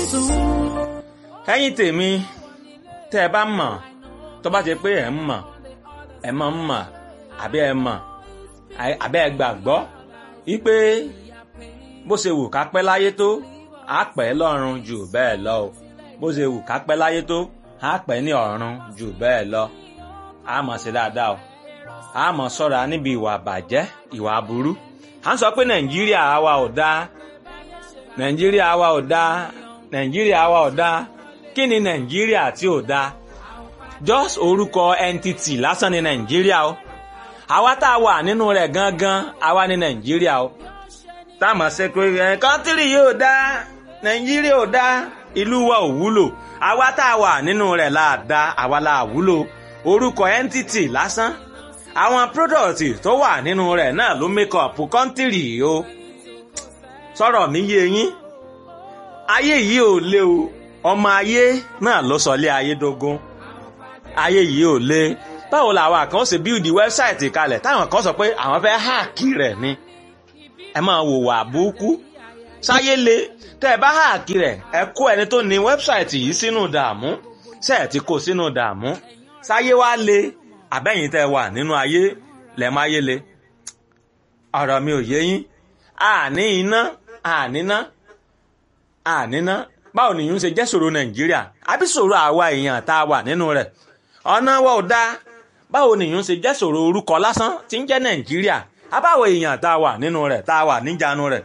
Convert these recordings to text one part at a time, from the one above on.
ẹ̀yin tèmi tẹ́ ẹ bá mọ̀ tó bá jẹ́ pé ẹ ń mọ̀ ẹ mọ̀ ń mọ̀ àbí ẹ mọ̀ àbí ẹ gbàgbọ́ wípé bó ṣe wù ká pẹ́ láyé tó á pẹ́ lọ́run jù bẹ́ẹ̀ lọ o bó ṣe wù ká pẹ́ láyé tó á pẹ́ ní ọ̀run jù bẹ́ẹ̀ lọ á mọ̀ sí dáadáa o á mọ̀ ṣọ́ra níbi ìwà bàjẹ́ ìwà aburú à ń sọ pé nàìjíríà wa ò dáa nàìjíríà wa ò dáa nàìjíríà wa ò dáa kí ni nàìjíríà tí ò dáa just orúkọ entity lásán ni nàìjíríà o àwa tá a wà nínú rẹ̀ gangan àwa ni nàìjíríà o tá a mọ̀ ṣe pé ẹ̀ kọ́ńtírì yóò dáa nàìjíríà ò dáa ìlú wa ò wúlò àwa tá a wà nínú rẹ̀ là dá àwa là wúlò orúkọ entity lásán àwọn product tó wà nínú rẹ̀ náà ló make up kọ́ńtírì o sọ̀rọ̀ mi yé yín ayé yìí ò lé o ọmọ ayé náà ló sọ lé ayé dógún ayé yìí ò lé báwo làwọn kan ṣe bíldì wẹ́bsáìtì kalẹ̀ táwọn kan sọ pé àwọn fẹ́ háàkì rẹ̀ ni ẹ máa wò wà búkú sáyé le tẹ́ ẹ bá háàkì rẹ̀ ẹ kó ẹni tó ní wẹ́bsáìtì yìí sínú dààmú ṣe ẹ ti kó sínú dààmú sáyé wá le àbẹ́yìn tẹ́ wà nínú ayé lẹ̀ máa yé le ọ̀rọ̀ mi ò yé yín àní iná àníná àníná báwo nìyún ṣe jẹ́ ṣòro nàìjíríà àbí ṣòro àwa èèyàn tá a wà nínú rẹ̀ ọ̀nà wa ò dáa báwo nìyún ṣe jẹ́ ṣòro orúkọ lásán tí ń jẹ́ nàìjíríà àbáwo èèyàn tá a wà nínú rẹ̀ tá a wà níjànú rẹ̀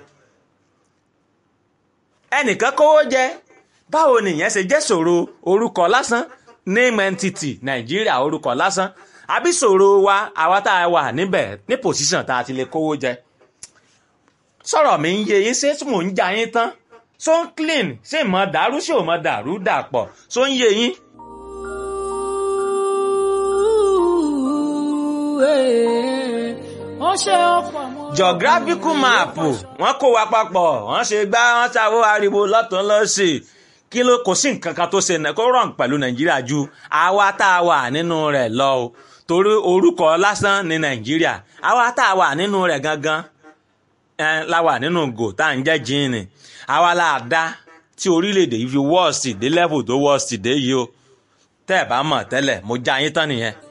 ẹnìkan kówó jẹ báwo nìyẹn ṣe jẹ́ ṣòro orúkọ lásán name entity nàìjíríà orúkọ lásán àbí ṣòro wa àwa tá a wà níbẹ̀ ní pòsíṣàn tá a ti lè kówó jẹ sọ̀rọ̀ mi ń yé yín ṣé mò ń ja yín tán so ń clean ṣé ìmọ̀ dàrú ṣé ò mọ̀ dàrú dàpọ̀ so ń yé yín. geographical map wọ́n kó wa papọ̀ wọ́n ṣe gbá wọ́n ṣàwọ́ ariwo lọ́tún lọ́sì kí ló kò sí nǹkan kan tó ṣe kó rọ̀n pẹ̀lú nàìjíríà ju àwa tá a wà nínú rẹ̀ lọ o torí orúkọ lásán ní nàìjíríà àwa tá a wà nínú rẹ̀ gangan la wà nínú gò tá à ń jẹ́ jíìnì àwa la dá tí orílẹ̀-èdè yìí fi wọ́ọ̀sì dé level tó wọ́ọ̀sì dé yìí o tẹ́ ẹ̀ bá mọ̀ tẹ́lẹ̀ mo já yín tán nìyẹn.